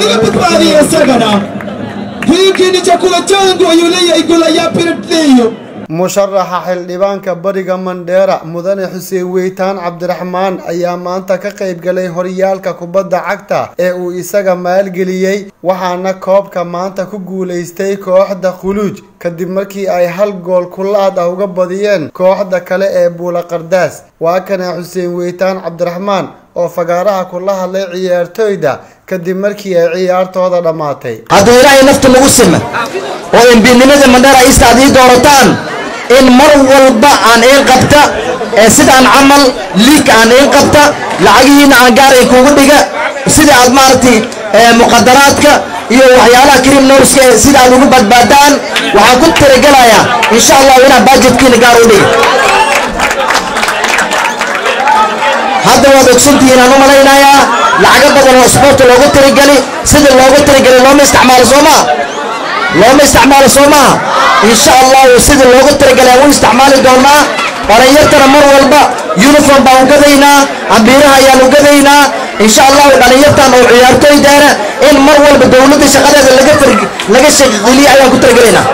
halaga badbaadiya isagana hiki ni chakula changu yule yaigula yapirtiyo musharaxa xildhibaanka bariga mandheera mudane xuseen weytaan cabdiraxmaan ayaa maanta ka qayb galay horyaalka kubadda cagta ee uu isaga maalgeliyey waxaana koobka maanta ku guulaystay kooxda khuluuj kadib markii ay hal gool kulaad ah uga badiyeen kooxda kale ee buula qardaas waa kana xuseen weytaan cabdiraxmaan oo fagaaraha kula hadlay ciyaartoyda kadib markii ay ciyaartooda dhammaatay hadduu ilaahay nafta lagu sima oo embiidnimada mandheera iista aad ii doorataan in mar walba aan iin qabta ee sidaan camal liig aan iin qabta lacagihiina aan gaaray kuugu dhiga sida aad maaragtay muqadaraadka iyo waxyaalaha criminalska ee sida aad ugu badbaadaan waxaan ku talagelayaa insha allah inaan bajetkiina gaar u dhiga hadda waad ogsantihiin aan u malaynayaa lacago badan oo sboorta loogu talagali sida loogu talagali looma isticmaalo soo maa looma isticmaalo soo maaha insha allahu sida loogu talagalay aan u isticmaali doonaa dhalinyartana mar walba uniform baan u gadaynaa ambiiraha ayaan u gadaynaa insha allahu dhalinyartan oo ciyaartooydaana in mar walba dowladda shaqadeeda laga laga shaqgeliya ayaan ku talagelaynaa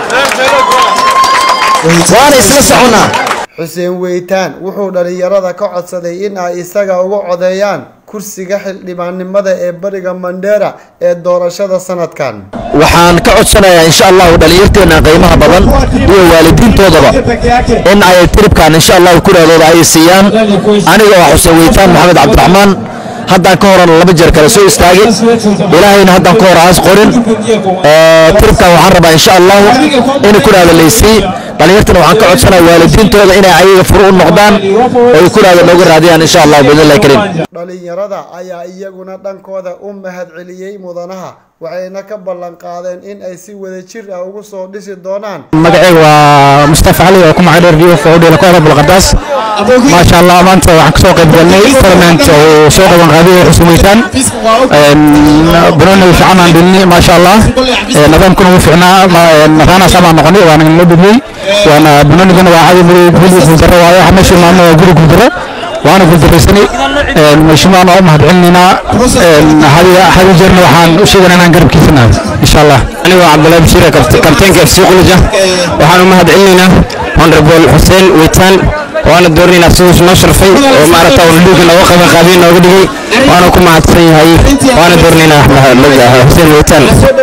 waana isla soconnaa xuseen weytaan wuxuu dhalinyarada ka codsaday in ay isaga uga codeeyaan kursiga xildhibaannimada ee bariga mandheera ee doorashada sanadkan waxaan ka codsanayaa insha allahu dhalinyarteena qiimaha badan iyo waalidiintoodaba in ay tiribkan insha allahu kuraadooda ay siiyaan aniga waa xuseen weytaan maxamed cabdiraxmaan haddaan ka horan laba jeer kale soo istaagay ilaahayna haddaan ka hor aas qorin tiribkan waxaan rabaa insha allahu in kuraada laysii dhalinyartana waxaan ka codsanaya waalidiintooda inay ayaga furu u noqdaan oo kuraada nooga raadiyaan insha allahu biidnillahi kariim dhalinyarada ayaa iyaguna dhankooda u mahad celiyey mudanaha waxayna ka ballan qaadeen in ay si wadajir ah ugu soo dhisi doonaan magacayga waa mustafa cali oo ku magac dheer rio fowdhila kooxda bulqardaas maasha allah maanta waxaan kasoo qayb galnay tournament oo soo qaban qaadiyay xusn weytaan banooni fiican aan dhelini maasha allah nidaamkuna wuu fiicnaa raanaas baan noqonay waana noo dhibiyey waana banoonigana waa cadi madow guli guuldaro waayo waxa meesha imaano waa guri guuldaro waana guuldaraysanay meeshimaan oo u mahad celinaynaa hadi jeerna waxaan u sheeganaa inaan garabkiisa nahay insha allah aniga waa cabdullahi bashiir kabteenka fc quluja waxaan u mahad celinaynaa honorable xuseen weytaan waana doorinaynaa siduu noo sharfay oo maaragta uu dhiigga nooga qaban qaadiyo nooga dhigay waana ku mahadsan yahay waana doorinaynaa xuseen weytaan